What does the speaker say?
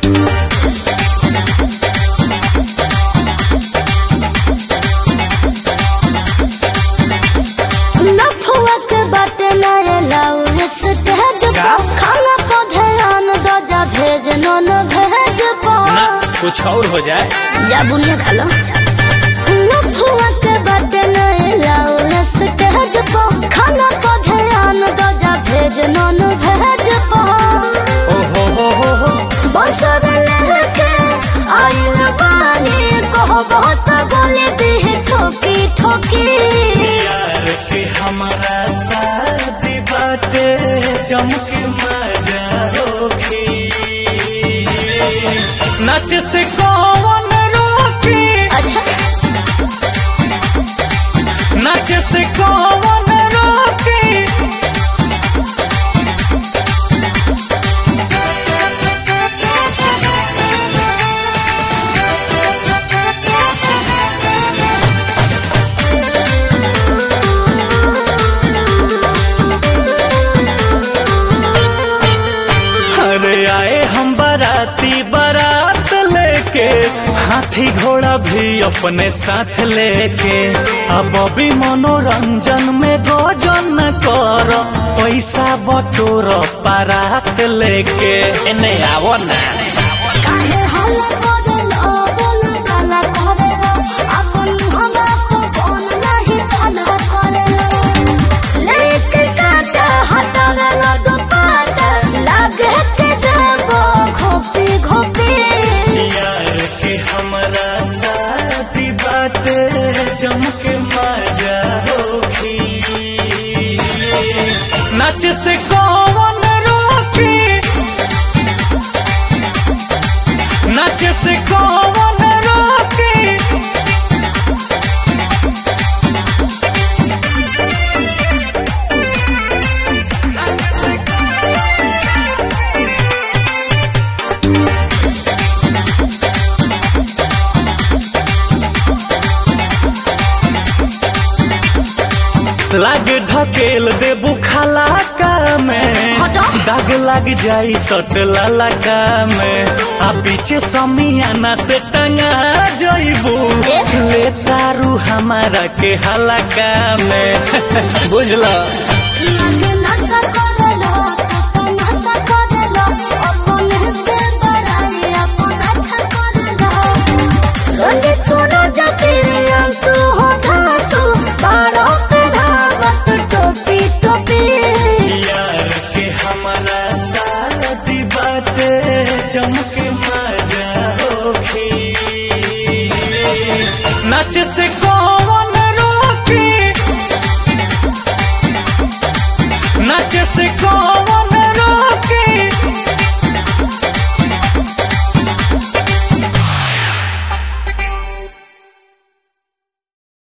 लफुआ के बाटे नरे लाउस तेज का? खाना को ध्यान दो जा भेज नन भेज पो ना कुछ और हो जाए जा बुनिया खा लो लफुआ के बाटे नरे लाउस तेज पो खाना को ध्यान दो जा भेज नन भेज पो ओ हो हो हो हो बसर लहके आइल बानी कहो बहुत बोले दी ठोकी ठोकी यार के हमारा शादी बाटे चमके मजा होखी नाच से कौन रोकी अच्छा नाच से कौन रोकी अरे आए हम बाराती बारात लेके हाथी घोड़ा भी अपने साथ लेके अब अभी मनोरंजन में गोजन कर पैसा बटोर बारात लेके एने आवो ना काहे हल्ला करेलो बोल काला करेलो अपन हमरा को कौन नहीं काला करेलो लेके काट हटावेलो दुपाट लागे के देबो घोपी घोपी यार के हमारा शादी बाटे चमके मजा होखी नाच से कौन रोकी नाच से कौन रोकी लाग ढकेल देबू खलाका में हटो। दाग लग जाई सट ललका में आ पीछे समियाना से टंगा जइबू ए? ले तारू हमारा के हलका में बुझला लागे नशा करेलो तो नशा करेलो अपन से बड़ाई अपन अच्छा करेलो रंगे सुनो जतिरे आंसू हो धांसू बारो पे धावत टोपी टोपी यार के हमारा शादी बाटे चमके मजा होखी नाच से